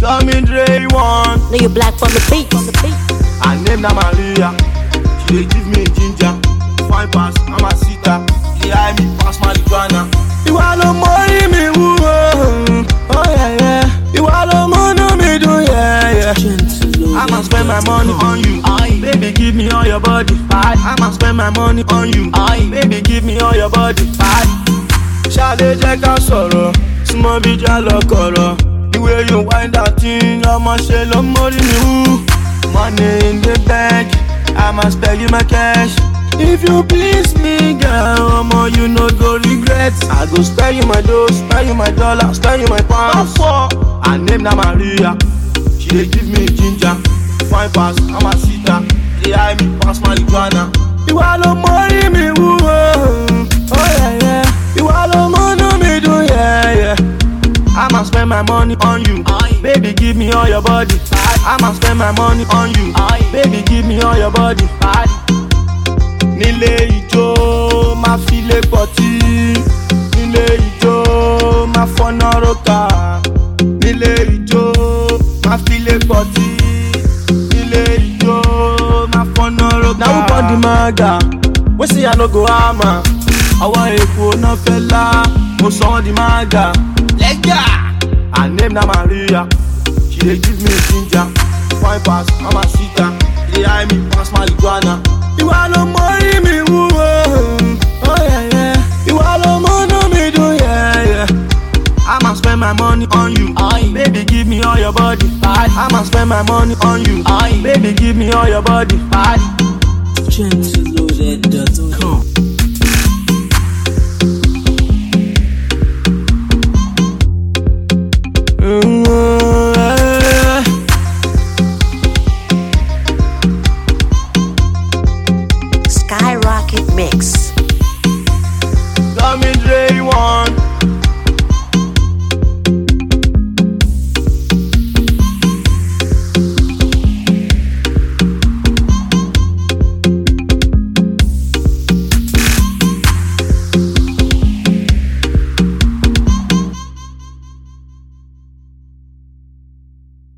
Call me Dre one. Know you black from the beat. From the beat. Her name na Maria. She dey give me ginger. Fine pass, I'm a sitter. She hide me pass marijuana. Ìwà ló mórí mi wú o. Oh yeah yeah. Ìwà ló múnú mi dùn yeah yeah. I'ma spend my money on you. Baby, give me all your body. I'ma spend my money on you. Baby, give me all your body. Ṣadé jẹ́ ká sọ̀rọ̀, súnmọ́ bí já lọ kọ̀rọ̀. The way you wind that thing, ọmọ ṣe ló mórí mi wú. Money in the bank, I'ma spare you my cash. If you please me, girl, ọmọ you no go regret. I go spare you my dough, spare you my dollar, spare you my pounds. Her name na Maria, she dey give me ginger. Fine pass, I'm a sitter. She dey hide me pass marijuana. Ìwà ló mórí mi wú o. Oh yeah yeah. Ìwà ló múnú mi dùn yeah yeah. I'ma spend my money on you. Baby, give me all your body. I'ma spend my money on you. Baby, give me all your body. Nílé ijó, máa fi lé pọ̀tí. Nílé ijó, máa fọ́nà rókà. Nílé ijó, máa fi lé pọ̀tí. Nílé ijó, máa fọ́nà rókà. Na who born the maga? Wey say I no go hammer. Àwọn èkó náà fẹ́ lá, mo sọ wọ́n di maga. Lẹ́gà! Her name na Maria. She dey give me ginger. Fine pass, I'm a sitter. She dey hide me pass marijuana. Ìwà ló mórí mi wú o. Oh yeah yeah. Ìwà ló múnú mi dùn yeah yeah. I'ma spend my money on you. Baby, give me all your body. I'ma spend my money on you. Baby, give me all your body. Gentleloaded.com. Mm, yeah. Skyrocket mix. Call me Dre one.